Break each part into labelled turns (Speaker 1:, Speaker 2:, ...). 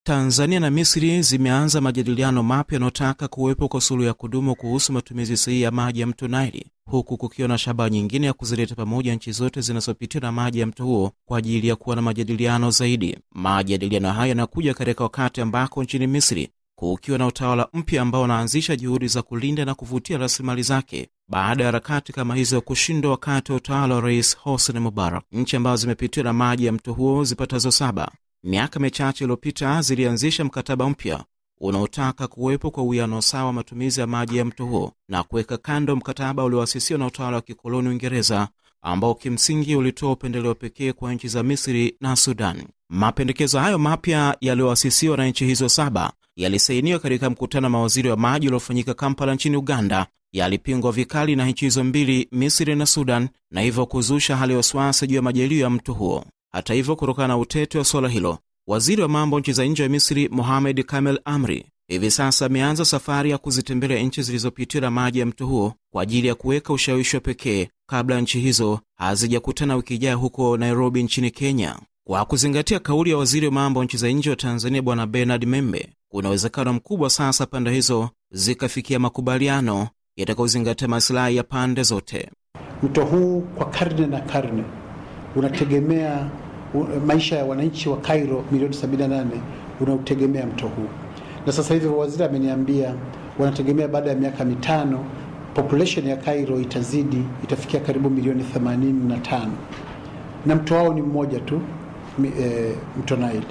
Speaker 1: Tanzania na Misri zimeanza majadiliano mapya yanayotaka kuwepo kwa suluhu ya kudumu kuhusu matumizi sahihi ya maji ya mto Naili, huku kukiwa na shabaha nyingine ya kuzileta pamoja nchi zote zinazopitiwa na maji ya mto huo kwa ajili ya kuwa na majadiliano zaidi. Majadiliano hayo yanakuja katika wakati ambako nchini Misri kukiwa na utawala mpya ambao unaanzisha juhudi za kulinda na kuvutia rasilimali zake baada ya harakati kama hizo kushindwa wakati wa utawala wa Rais Hosni Mubarak. Nchi ambazo zimepitiwa na maji ya mto huo zipatazo saba miaka michache iliyopita zilianzisha mkataba mpya unaotaka kuwepo kwa uwiano sawa wa matumizi ya maji ya mto huo na kuweka kando mkataba ulioasisiwa na utawala wa kikoloni Uingereza ambao kimsingi ulitoa upendeleo pekee kwa nchi za Misri na Sudan. Mapendekezo hayo mapya yaliyoasisiwa na nchi hizo saba yalisainiwa katika mkutano wa mawaziri wa maji uliofanyika Kampala nchini Uganda, yalipingwa vikali na nchi hizo mbili, Misri na Sudan, na hivyo kuzusha hali ya wasiwasi juu ya majalio ya mto huo. Hata hivyo, kutokana na utete wa suala hilo, waziri wa mambo nchi za nje wa Misri Mohamed Kamel Amri hivi sasa ameanza safari ya kuzitembelea nchi zilizopitiwa na maji ya mto huo kwa ajili ya kuweka ushawishi wa pekee kabla ya nchi hizo hazijakutana wiki ijayo huko Nairobi nchini Kenya. Kwa kuzingatia kauli ya waziri wa mambo nchi za nje wa Tanzania Bwana Bernard Membe, kuna uwezekano mkubwa sasa pande hizo zikafikia makubaliano yatakayozingatia masilahi ya pande zote.
Speaker 2: Mto huu kwa karne na karne unategemea maisha ya wananchi wa Cairo milioni 78 unaotegemea mto huu, na sasa hivi waziri ameniambia wanategemea baada ya miaka mitano population ya Cairo itazidi itafikia karibu milioni 85 na mto wao ni mmoja tu e, mto Nile.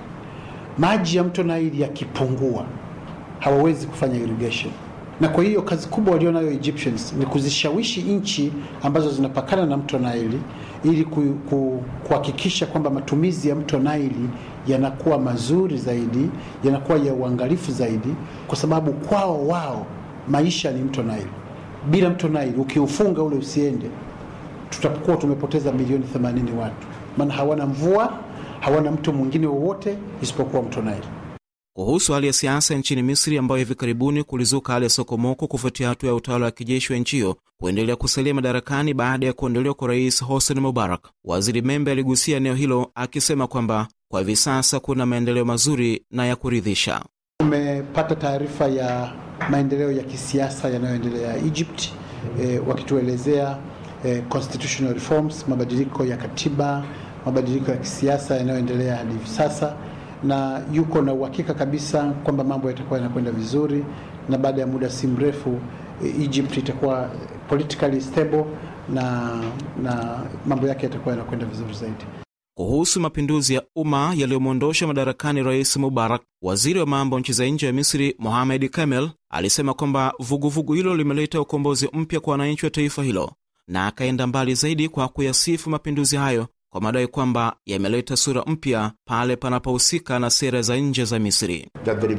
Speaker 2: Maji ya mto Nile yakipungua hawawezi kufanya irrigation, na kwa hiyo kazi kubwa walionayo Egyptians ni kuzishawishi nchi ambazo zinapakana na mto Nile ili kuhakikisha ku, kwamba matumizi ya mto Naili yanakuwa mazuri zaidi, yanakuwa ya uangalifu zaidi, kwa sababu kwao wao maisha ni mto Naili. Bila mto Naili ukiufunga ule usiende, tutakuwa tumepoteza milioni 80 watu, maana hawana mvua, hawana mto mwingine wowote isipokuwa mto Naili.
Speaker 1: Kuhusu hali ya siasa nchini Misri ambayo hivi karibuni kulizuka hali ya sokomoko kufuatia hatua ya utawala wa kijeshi wa nchi hiyo kuendelea kusalia madarakani baada ya kuondolewa kwa rais Hosni Mubarak, waziri Membe aligusia eneo hilo akisema kwamba kwa hivi sasa kuna maendeleo mazuri na ya kuridhisha.
Speaker 2: Tumepata taarifa ya maendeleo ya kisiasa yanayoendelea Egypt, e, wakituelezea e, constitutional reforms, mabadiliko ya katiba, mabadiliko ya kisiasa yanayoendelea hadi hivi sasa na yuko na uhakika kabisa kwamba mambo yatakuwa yanakwenda vizuri, na baada ya muda si mrefu Egypt itakuwa politically stable na, na mambo yake yatakuwa yanakwenda vizuri zaidi.
Speaker 1: Kuhusu mapinduzi ya umma yaliyomwondosha madarakani rais Mubarak, waziri wa mambo nchi za nje ya Misri Mohamed Kamel alisema kwamba vuguvugu hilo limeleta ukombozi mpya kwa wananchi wa taifa hilo, na akaenda mbali zaidi kwa kuyasifu mapinduzi hayo kwa madai kwamba yameleta sura mpya pale panapohusika na sera za nje za Misri.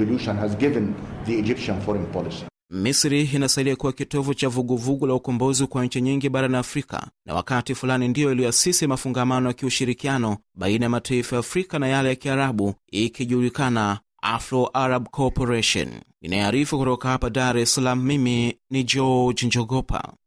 Speaker 1: Misri inasalia kuwa kitovu cha vuguvugu la ukombozi kwa nchi nyingi barani Afrika, na wakati fulani ndiyo iliyoasisi mafungamano ya kiushirikiano baina ya mataifa ya Afrika na yale ya Kiarabu ikijulikana Afro Arab Corporation. Inayoarifu kutoka hapa Dar es Salaam, mimi ni George Njogopa.